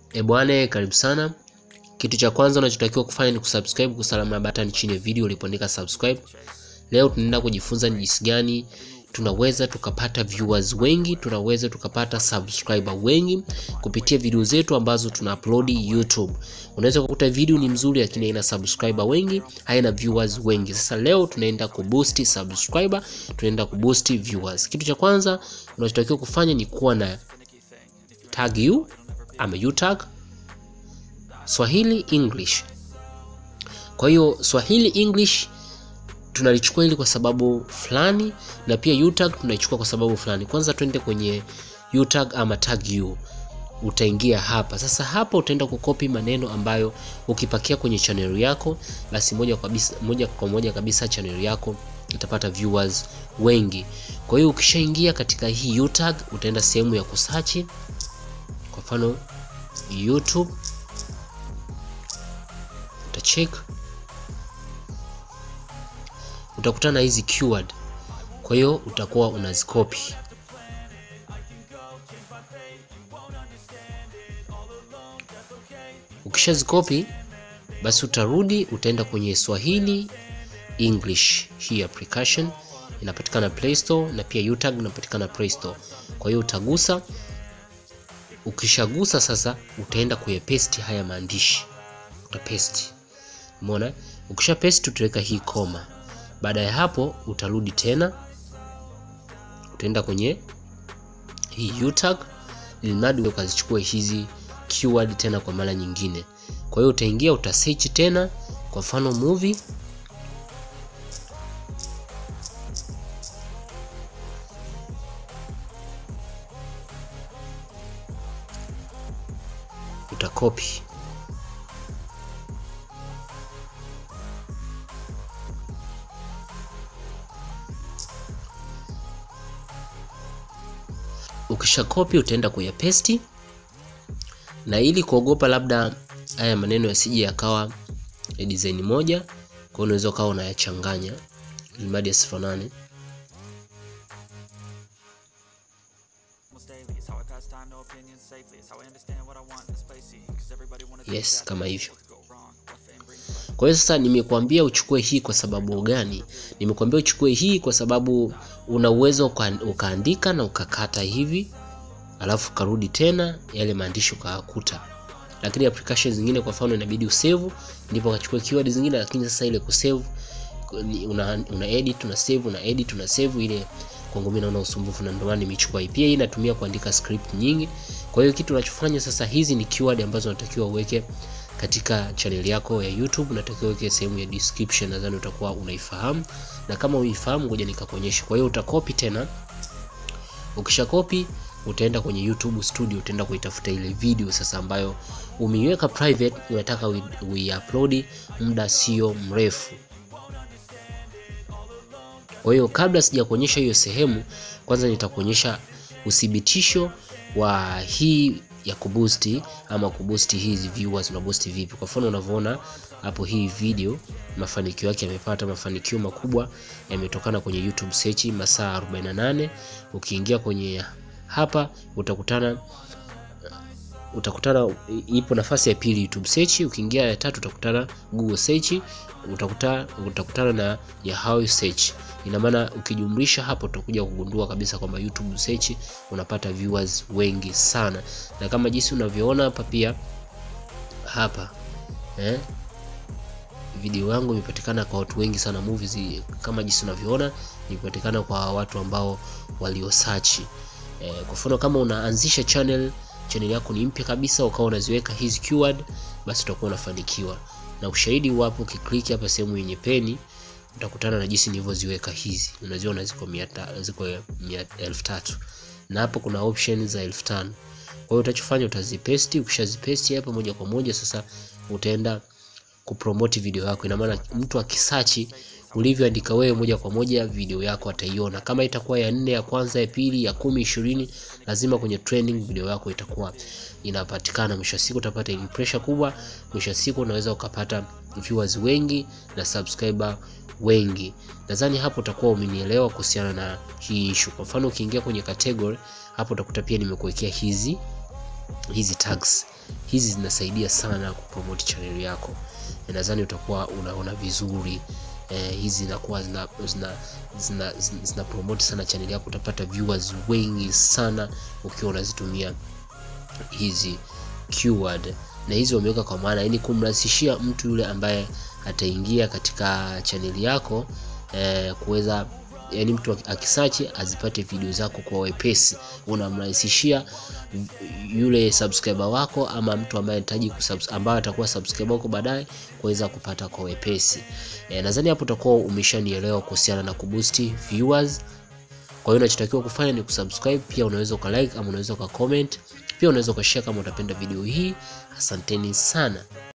E bwana, karibu sana. Kitu cha kwanza unachotakiwa kufanya ni kusubscribe kusalama button chini ya video ulipoandika subscribe. Leo tunaenda kujifunza ni jinsi gani tunaweza tukapata viewers wengi, tunaweza tukapata subscriber wengi kupitia video zetu ambazo tuna upload YouTube. Unaweza kukuta video ni mzuri lakini haina subscriber wengi, haina viewers wengi. Sasa leo tunaenda kuboost subscriber, tunaenda kuboost viewers. Kitu cha kwanza unachotakiwa kufanya ni kuwa na tag you ama you tag Swahili English. Kwa hiyo Swahili English tunalichukua hili kwa sababu fulani na pia utag tunaichukua kwa sababu fulani. Kwanza twende kwenye utag ama tag you, utaingia hapa sasa. Hapa utaenda kukopi maneno ambayo ukipakia kwenye channel yako, basi moja kwa kabisa, moja kwa moja kabisa channel yako itapata viewers wengi. Kwa hiyo ukishaingia katika hii utag, utaenda sehemu ya kusearch, kwa mfano YouTube, utacheck utakutana na hizi keyword, kwa hiyo utakuwa unazikopi. Ukishazikopi basi utarudi utaenda kwenye Swahili English. Hii application inapatikana Play Store na pia utag inapatikana Play Store. Kwa hiyo utagusa, ukishagusa sasa utaenda kuyapaste haya maandishi, utapaste. Umeona? Ukisha paste utaweka hii koma baada ya hapo utarudi tena, utaenda kwenye hii utag ili mradi ukazichukue hizi keyword tena kwa mara nyingine. Kwa hiyo utaingia uta search tena, kwa mfano movie, utakopi Ukisha kopi utaenda kuyapesti, na ili kuogopa labda haya maneno yasije yakawa ya design moja, kwa hiyo unaweza ukawa unayachanganya ili mradi yasifanane. Yes, kama hivyo. Kwa hiyo sasa nimekuambia uchukue hii kwa sababu gani? Nimekuambia uchukue hii kwa sababu una uwezo ukaandika na ukakata hivi, alafu karudi tena yale maandishi ukakuta. Lakini application zingine kwa mfano inabidi usave ndipo ukachukua keyword zingine, lakini sasa ile kusave una, una edit una save una edit una save ile kwangu mimi naona usumbufu, na ndio maana nimechukua hii. Pia hii inatumia kuandika script nyingi. Kwa hiyo kitu unachofanya sasa, hizi ni keyword ambazo unatakiwa uweke katika channel yako ya YouTube unatakiwa uweke sehemu ya description, nadhani utakuwa unaifahamu, na kama uifahamu, ngoja nikakuonyesha. Kwa hiyo utakopi tena, ukisha copy utaenda kwenye YouTube studio, utaenda kuitafuta ile video sasa ambayo umeiweka private, unataka uiupload muda sio mrefu. Kwa hiyo kabla sija kuonyesha hiyo sehemu, kwanza nitakuonyesha uthibitisho wa hii ya kuboost ama kuboost hizi viewers una boost vipi? Kwa mfano unavyoona hapo, hii video mafanikio yake yamepata mafanikio makubwa, yametokana kwenye YouTube search masaa 48. Ukiingia kwenye hapa utakutana utakutana ipo nafasi ya pili YouTube search. Ukiingia ya tatu utakutana Google search, utakuta utakutana na Yahoo search. Ina maana ukijumlisha hapo utakuja kugundua kabisa kwamba YouTube search unapata viewers wengi sana, na kama jinsi unavyoona hapa pia hapa eh, video yangu imepatikana kwa watu wengi sana. Movies kama jinsi unavyoona imepatikana kwa watu ambao walio search eh, kwa mfano kama unaanzisha channel channel yako ni mpya kabisa, ukawa unaziweka hizi keyword, basi utakuwa unafanikiwa. Na ushahidi wapo, ukiklik hapa sehemu yenye peni utakutana na jinsi nilivyoziweka hizi, unaziona ziko mia ziko elfu tatu na hapo kuna option za elfu tano Kwa hiyo utachofanya utazipesti, ukishazipesti hapa moja kwa moja sasa utaenda kupromote video yako. Ina maana mtu akisearch ulivyoandika wewe moja kwa moja video yako ataiona. Kama itakuwa ya nne, ya kwanza, ya pili, ya kumi, ishirini, lazima kwenye trending video yako itakuwa inapatikana. Mwisho wa siku utapata impression kubwa, mwisho wa siku unaweza ukapata viewers wengi na subscriber wengi. Nadhani hapo utakuwa umenielewa kuhusiana na hii issue. Kwa mfano ukiingia kwenye category hapo utakuta pia nimekuwekea hizi hizi tags hizi zinasaidia sana kupromote channel yako. Nadhani utakuwa unaona vizuri eh, hizi zinakuwa zina, zina, zina, zina, zina promote sana channel yako, utapata viewers wengi sana ukiwa unazitumia hizi keyword na hizi wameweka kwa maana yani kumrahisishia mtu yule ambaye ataingia katika chaneli yako eh, kuweza yani mtu akisearch azipate video zako kwa wepesi. Unamrahisishia yule subscriber wako ama mtu ambaye anahitaji ambaye atakuwa subscriber wako baadaye kuweza kupata kwa wepesi. E, nadhani hapo utakuwa umeshanielewa kuhusiana na kuboost viewers. Kwa hiyo unachotakiwa kufanya ni kusubscribe, pia unaweza ukalike ama unaweza ukacomment, pia unaweza ukashare kama utapenda video hii. Asanteni sana.